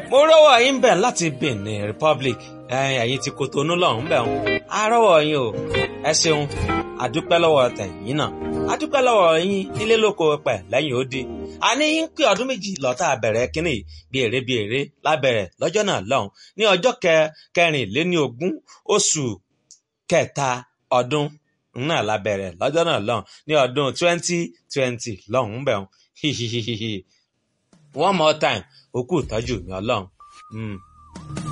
mo rọ́wọ́ yín bẹ̀ láti Benin Republic ẹ̀yin ti Kotonu lọ́hùn bẹ̀ ń a rọ́wọ́ yín o ẹ ṣeun àdúpẹ́ lọ́wọ́ tẹ̀yìn náà àdúpẹ́ lọ́wọ́ yín nílé lóko pẹ̀ lẹ́yìn odi àní yín pé ọdún méjì lọ́tà bẹ̀rẹ̀ kínní bí èrè bí èrè lábẹ̀rẹ̀ lọ́jọ́ náà lọ́hùn ní ọjọ́ kẹrìnléní ogún oṣù kẹta ọdún náà lábẹ̀rẹ̀ lọ́jọ́ náà lọ́hùn ní ọdún twenty twenty lọ́hùn bẹ̀ ń hihihihi one more time òkú ìtọ́jú mi ọlọ́run.